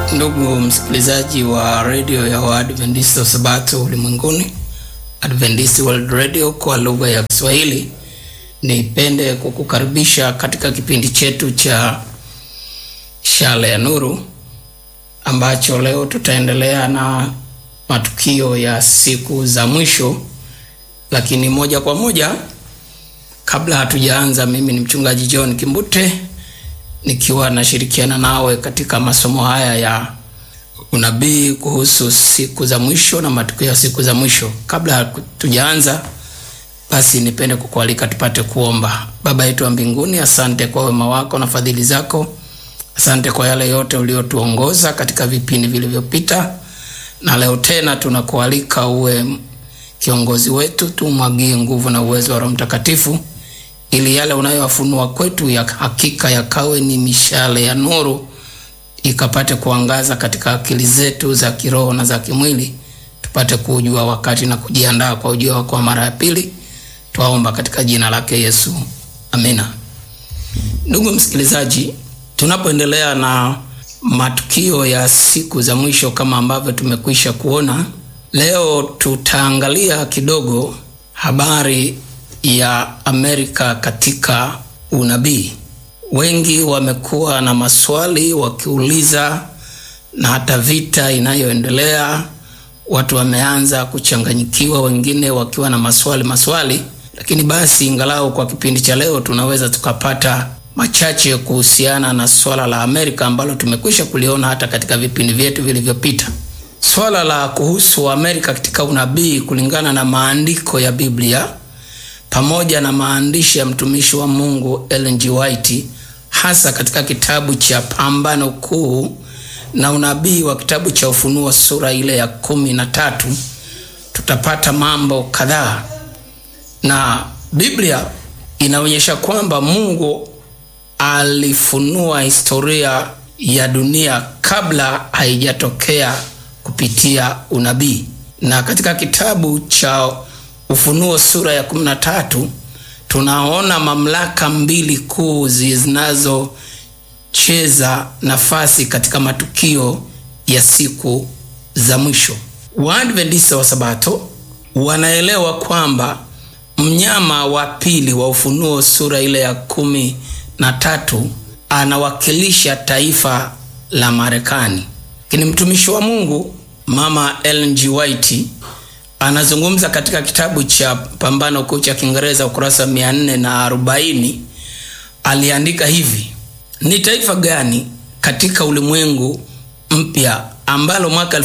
Ndugu msikilizaji wa redio ya Waadventista wa Sabato ulimwenguni, Adventist World Radio kwa lugha ya Kiswahili, nipende kukukaribisha katika kipindi chetu cha Shale ya Nuru ambacho leo tutaendelea na matukio ya siku za mwisho. Lakini moja kwa moja, kabla hatujaanza, mimi ni mchungaji John Kimbute nikiwa nashirikiana nawe katika masomo haya ya unabii kuhusu siku za mwisho na matukio ya siku za mwisho. Kabla hatujaanza, basi nipende kukualika tupate kuomba. Baba yetu wa mbinguni, asante kwa wema wako na fadhili zako. Asante kwa yale yote uliotuongoza katika vipindi vilivyopita, na leo tena tunakualika uwe kiongozi wetu, tumwagie nguvu na uwezo wa Roho Mtakatifu ili yale unayowafunua kwetu ya hakika yakawe ni mishale ya nuru, ikapate kuangaza katika akili zetu za kiroho na za kimwili, tupate kujua wakati na kujiandaa kwa ujio wako wa mara ya pili. Twaomba katika jina lake Yesu, amina. Ndugu msikilizaji, tunapoendelea na matukio ya siku za mwisho kama ambavyo tumekwisha kuona, leo tutaangalia kidogo habari ya Amerika katika unabii. Wengi wamekuwa na maswali wakiuliza, na hata vita inayoendelea watu wameanza kuchanganyikiwa, wengine wakiwa na maswali maswali. Lakini basi, ingalau kwa kipindi cha leo tunaweza tukapata machache kuhusiana na swala la Amerika ambalo tumekwisha kuliona hata katika vipindi vyetu vilivyopita. Swala la kuhusu Amerika katika unabii kulingana na maandiko ya Biblia pamoja na maandishi ya mtumishi wa Mungu Ellen G. White hasa katika kitabu cha Pambano Kuu na unabii wa kitabu cha Ufunuo sura ile ya kumi na tatu tutapata mambo kadhaa, na Biblia inaonyesha kwamba Mungu alifunua historia ya dunia kabla haijatokea kupitia unabii, na katika kitabu cha Ufunuo sura ya 13 tunaona mamlaka mbili kuu zinazocheza nafasi katika matukio ya siku za mwisho. Waadventista wa Sabato wanaelewa kwamba mnyama wa pili wa Ufunuo sura ile ya kumi na tatu anawakilisha taifa la Marekani, lakini mtumishi wa Mungu Mama Ellen G. White anazungumza katika kitabu cha Pambano Kuu cha Kiingereza ukurasa mia nne na arobaini aliandika hivi: ni taifa gani katika ulimwengu mpya ambalo mwaka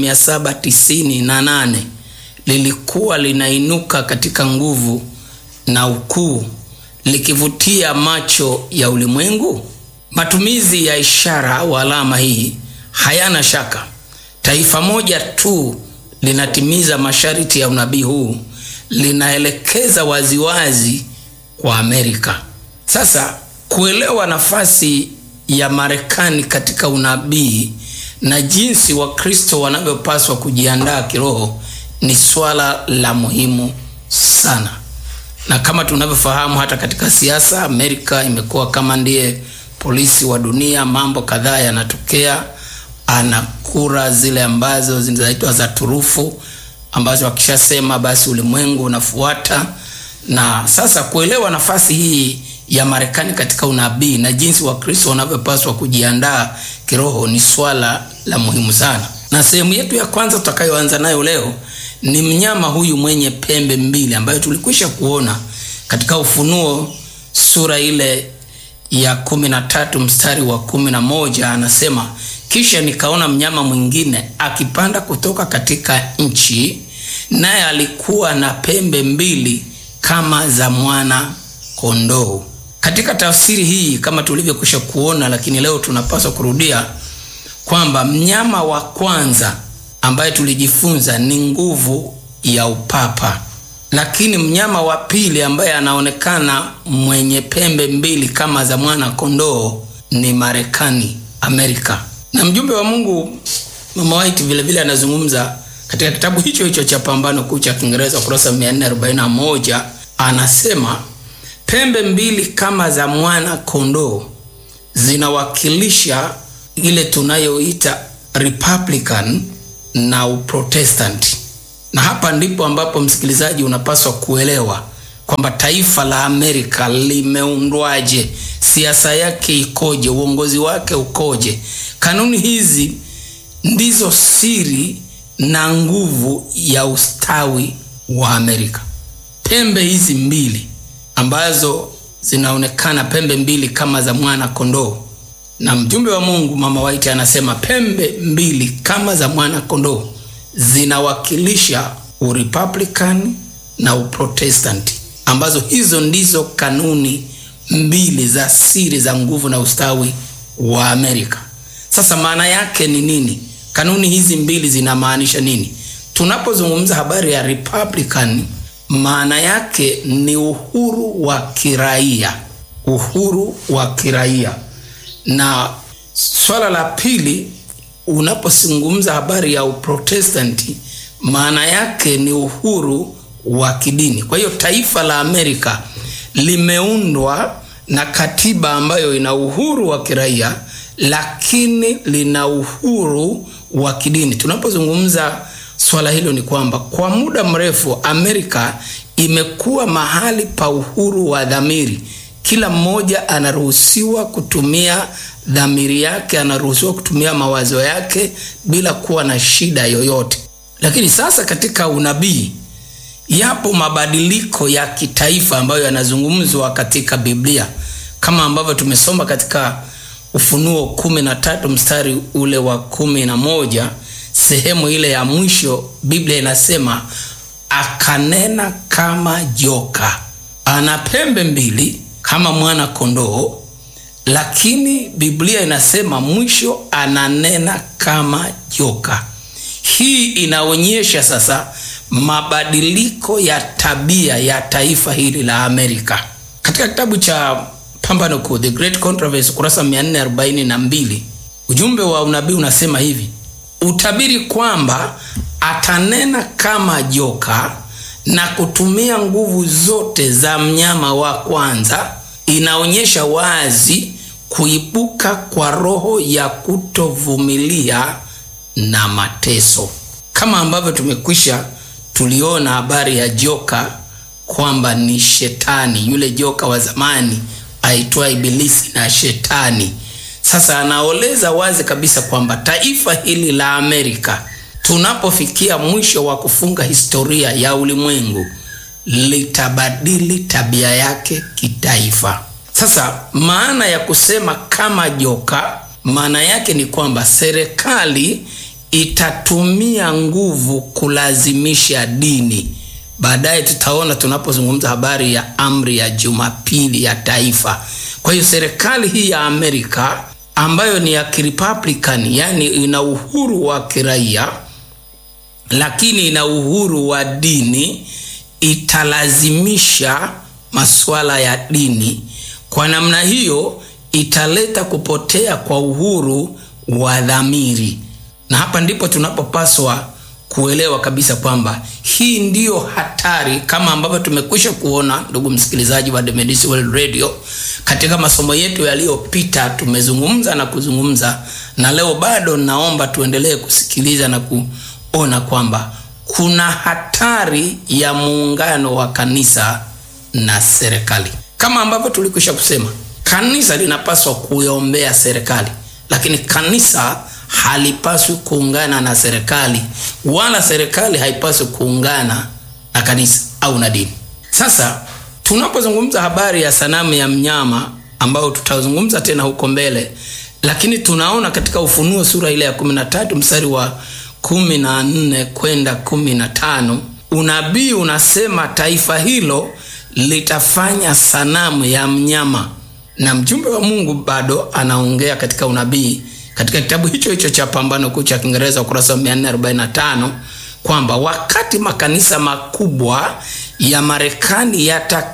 1798 lilikuwa linainuka katika nguvu na ukuu likivutia macho ya ulimwengu? Matumizi ya ishara au alama hii hayana shaka, taifa moja tu linatimiza masharti ya unabii huu, linaelekeza waziwazi kwa Amerika. Sasa kuelewa nafasi ya Marekani katika unabii na jinsi Wakristo wanavyopaswa kujiandaa kiroho ni swala la muhimu sana, na kama tunavyofahamu, hata katika siasa Amerika imekuwa kama ndiye polisi wa dunia. Mambo kadhaa yanatokea ana kura zile ambazo zinaitwa za turufu ambazo wakishasema basi ulimwengu unafuata. Na sasa kuelewa nafasi hii ya Marekani katika unabii na jinsi Wakristo wanavyopaswa kujiandaa kiroho ni swala la muhimu sana, na sehemu yetu ya kwanza tutakayoanza nayo leo ni mnyama huyu mwenye pembe mbili ambayo tulikwisha kuona katika Ufunuo sura ile ya kumi na tatu mstari wa kumi na moja anasema kisha nikaona mnyama mwingine akipanda kutoka katika nchi, naye alikuwa na pembe mbili kama za mwana kondoo. Katika tafsiri hii kama tulivyokwisha kuona, lakini leo tunapaswa kurudia kwamba mnyama wa kwanza ambaye tulijifunza ni nguvu ya upapa, lakini mnyama wa pili ambaye anaonekana mwenye pembe mbili kama za mwana kondoo ni Marekani, Amerika na mjumbe wa Mungu Mama White vile vile anazungumza katika kitabu hicho hicho cha Pambano Kuu cha Kiingereza ukurasa 441 anasema pembe mbili kama za mwana kondoo zinawakilisha ile tunayoita Republican na Uprotestanti, na hapa ndipo ambapo msikilizaji unapaswa kuelewa kwamba taifa la Amerika limeundwaje, siasa yake ikoje, uongozi wake ukoje. Kanuni hizi ndizo siri na nguvu ya ustawi wa Amerika. Pembe hizi mbili ambazo zinaonekana pembe mbili kama za mwana kondoo, na mjumbe wa Mungu Mama White anasema pembe mbili kama za mwana kondoo zinawakilisha Urepublican na Uprotestanti, ambazo hizo ndizo kanuni mbili za siri za nguvu na ustawi wa Amerika. Sasa maana yake ni nini? Kanuni hizi mbili zinamaanisha nini? Tunapozungumza habari ya Republican, maana yake ni uhuru wa kiraia, uhuru wa kiraia. Na swala la pili, unapozungumza habari ya Uprotestanti, maana yake ni uhuru wa kidini. Kwa hiyo taifa la Amerika limeundwa na katiba ambayo ina uhuru wa kiraia lakini lina uhuru wa kidini. Tunapozungumza swala hilo, ni kwamba kwa muda mrefu Amerika imekuwa mahali pa uhuru wa dhamiri. Kila mmoja anaruhusiwa kutumia dhamiri yake, anaruhusiwa kutumia mawazo yake bila kuwa na shida yoyote. Lakini sasa katika unabii yapo mabadiliko ya kitaifa ambayo yanazungumzwa katika Biblia kama ambavyo tumesoma katika Ufunuo kumi na tatu mstari ule wa kumi na moja sehemu ile ya mwisho, Biblia inasema akanena kama joka, ana pembe mbili kama mwana kondoo, lakini Biblia inasema mwisho ananena kama joka. Hii inaonyesha sasa mabadiliko ya tabia ya taifa hili la Amerika. Katika kitabu cha Pambano Kuu, The Great Controversy, kurasa 442, ujumbe wa unabii unasema hivi: utabiri kwamba atanena kama joka na kutumia nguvu zote za mnyama wa kwanza inaonyesha wazi kuibuka kwa roho ya kutovumilia na mateso, kama ambavyo tumekwisha tuliona habari ya joka kwamba ni shetani, yule joka wa zamani aitwa Ibilisi na Shetani. Sasa anaoleza wazi kabisa kwamba taifa hili la Amerika, tunapofikia mwisho wa kufunga historia ya ulimwengu, litabadili tabia yake kitaifa. Sasa maana ya kusema kama joka, maana yake ni kwamba serikali itatumia nguvu kulazimisha dini. Baadaye tutaona tunapozungumza habari ya amri ya Jumapili ya taifa. Kwa hiyo serikali hii ya Amerika ambayo ni ya Kirepublican, yani ina uhuru wa kiraia lakini ina uhuru wa dini, italazimisha masuala ya dini. Kwa namna hiyo italeta kupotea kwa uhuru wa dhamiri, na hapa ndipo tunapopaswa kuelewa kabisa kwamba hii ndiyo hatari, kama ambavyo tumekwisha kuona, ndugu msikilizaji wa Adventist World Radio. Katika masomo yetu yaliyopita tumezungumza na kuzungumza, na leo bado naomba tuendelee kusikiliza na kuona kwamba kuna hatari ya muungano wa kanisa na serikali. Kama ambavyo tulikwisha kusema, kanisa linapaswa kuiombea serikali, lakini kanisa halipaswi kuungana na serikali wala serikali haipaswi kuungana na kanisa au na dini. Sasa tunapozungumza habari ya sanamu ya mnyama ambayo tutazungumza tena huko mbele, lakini tunaona katika Ufunuo sura ile ya 13 mstari wa 14 kwenda 15, unabii unasema taifa hilo litafanya sanamu ya mnyama, na mjumbe wa Mungu bado anaongea katika unabii katika kitabu hicho hicho cha Pambano Kuu cha Kiingereza ukurasa wa 445 kwamba wakati makanisa makubwa ya Marekani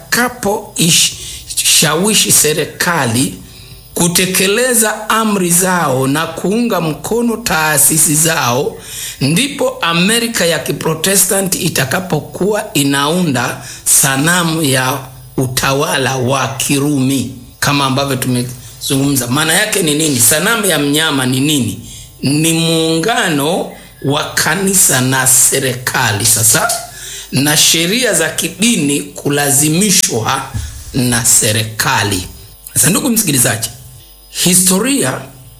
yatakapoishawishi serikali kutekeleza amri zao na kuunga mkono taasisi zao, ndipo Amerika ya Kiprotestanti itakapokuwa inaunda sanamu ya utawala wa Kirumi kama ambavyo tume inayozungumza maana yake ni nini? Sanamu ya mnyama ni nini? Ni muungano wa kanisa na serikali sasa, na sheria za kidini kulazimishwa na serikali. Sasa ndugu msikilizaji, historia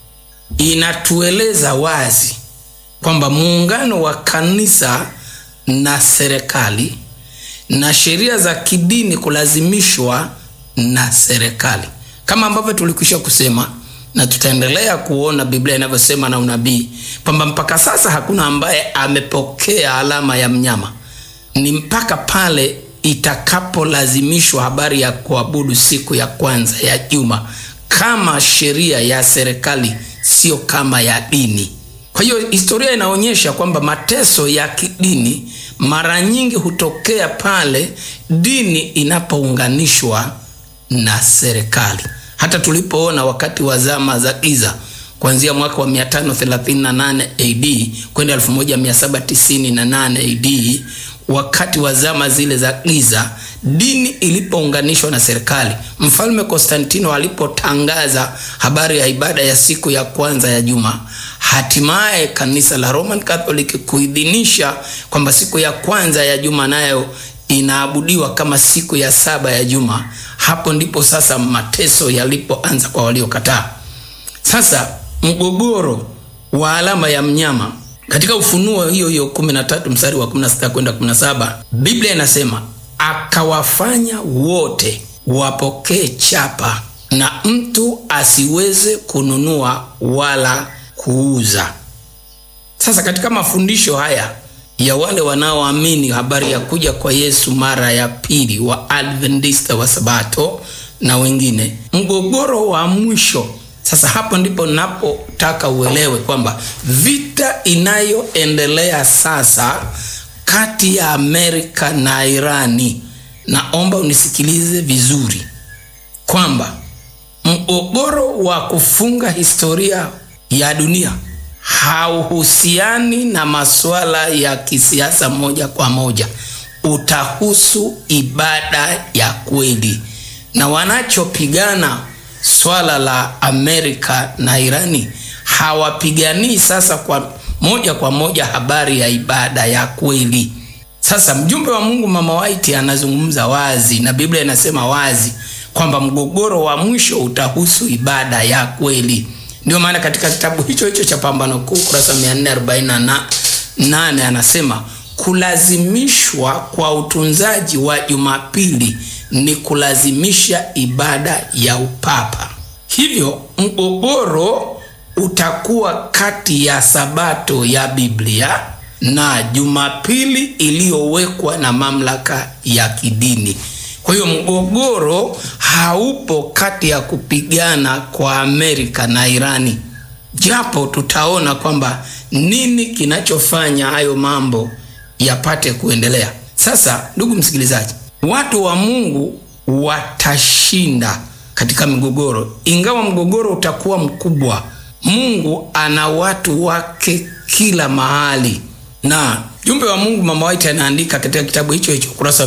inatueleza wazi kwamba muungano wa kanisa na serikali na sheria za kidini kulazimishwa na serikali, kama ambavyo tulikwisha kusema na tutaendelea kuona Biblia inavyosema na unabii kwamba mpaka sasa hakuna ambaye amepokea alama ya mnyama. Ni mpaka pale itakapolazimishwa habari ya kuabudu siku ya kwanza ya juma kama sheria ya serikali, sio kama ya dini. Kwa hiyo historia inaonyesha kwamba mateso ya kidini mara nyingi hutokea pale dini inapounganishwa na serikali. Hata tulipoona wakati wa zama za giza kuanzia mwaka wa 538 AD kwenda 1798 AD, wakati wa zama zile za giza, dini ilipounganishwa na serikali, mfalme Konstantino alipotangaza habari ya ibada ya siku ya kwanza ya juma, hatimaye kanisa la Roman Catholic kuidhinisha kwamba siku ya kwanza ya juma nayo inaabudiwa kama siku ya saba ya juma. Hapo ndipo sasa mateso yalipoanza kwa waliokataa. Sasa mgogoro wa alama ya mnyama katika Ufunuo hiyo hiyo 13 mstari wa 16 kwenda 17, Biblia inasema akawafanya wote wapokee chapa na mtu asiweze kununua wala kuuza. Sasa katika mafundisho haya ya wale wanaoamini habari ya kuja kwa Yesu mara ya pili, wa Adventista wa Sabato na wengine, mgogoro wa mwisho sasa, hapo ndipo napotaka uelewe kwamba vita inayoendelea sasa kati ya Amerika na Irani, naomba unisikilize vizuri kwamba mgogoro wa kufunga historia ya dunia hauhusiani na masuala ya kisiasa moja kwa moja, utahusu ibada ya kweli. Na wanachopigana swala la Amerika na Irani hawapiganii sasa kwa moja kwa moja habari ya ibada ya kweli. Sasa mjumbe wa Mungu Mama White anazungumza wazi na Biblia inasema wazi kwamba mgogoro wa mwisho utahusu ibada ya kweli. Ndio maana katika kitabu hicho hicho cha Pambano Kuu kurasa 448 anasema kulazimishwa kwa utunzaji wa Jumapili ni kulazimisha ibada ya upapa. Hivyo mgogoro utakuwa kati ya Sabato ya Biblia na Jumapili iliyowekwa na mamlaka ya kidini. Kwa hiyo mgogoro haupo kati ya kupigana kwa Amerika na Irani, japo tutaona kwamba nini kinachofanya hayo mambo yapate kuendelea. Sasa ndugu msikilizaji, watu wa Mungu watashinda katika migogoro, ingawa mgogoro utakuwa mkubwa. Mungu ana watu wake kila mahali na jumbe wa Mungu Mama White anaandika katika kitabu hicho hicho kurasa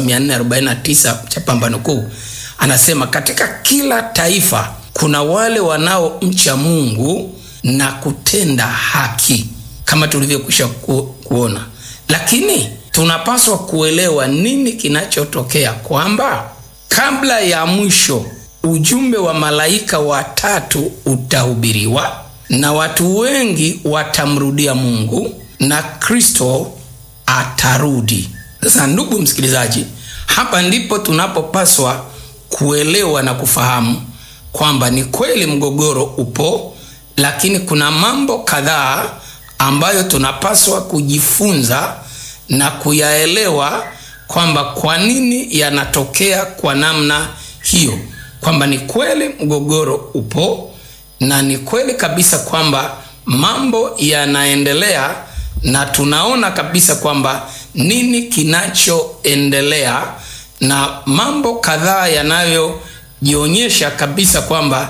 449 cha Pambano Kuu, anasema katika kila taifa kuna wale wanaomcha Mungu na kutenda haki kama tulivyokwisha ku, kuona, lakini tunapaswa kuelewa nini kinachotokea, kwamba kabla ya mwisho ujumbe wa malaika watatu utahubiriwa na watu wengi watamrudia Mungu na Kristo atarudi. Sasa ndugu msikilizaji, hapa ndipo tunapopaswa kuelewa na kufahamu kwamba ni kweli mgogoro upo, lakini kuna mambo kadhaa ambayo tunapaswa kujifunza na kuyaelewa kwamba kwa nini yanatokea kwa namna hiyo, kwamba ni kweli mgogoro upo na ni kweli kabisa kwamba mambo yanaendelea na tunaona kabisa kwamba nini kinachoendelea na mambo kadhaa yanayojionyesha kabisa kwamba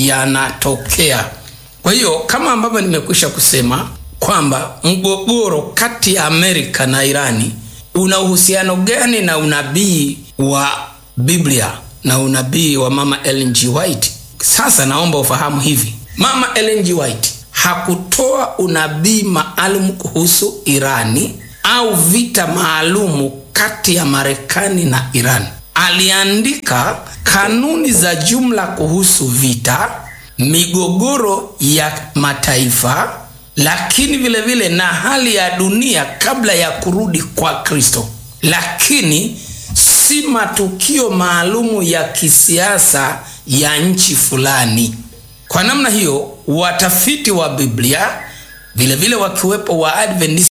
yanatokea. Kwa hiyo kama ambavyo nimekwisha kusema kwamba mgogoro kati ya Amerika na Irani una uhusiano gani na unabii wa Biblia na unabii wa Mama Ellen G. White? Sasa naomba ufahamu hivi, mama Ellen G. White hakutoa unabii maalum kuhusu Irani au vita maalumu kati ya Marekani na Iran. Aliandika kanuni za jumla kuhusu vita, migogoro ya mataifa, lakini vile vile na hali ya dunia kabla ya kurudi kwa Kristo, lakini si matukio maalumu ya kisiasa ya nchi fulani. Kwa namna hiyo, watafiti wa Biblia vilevile wakiwepo wa Adventist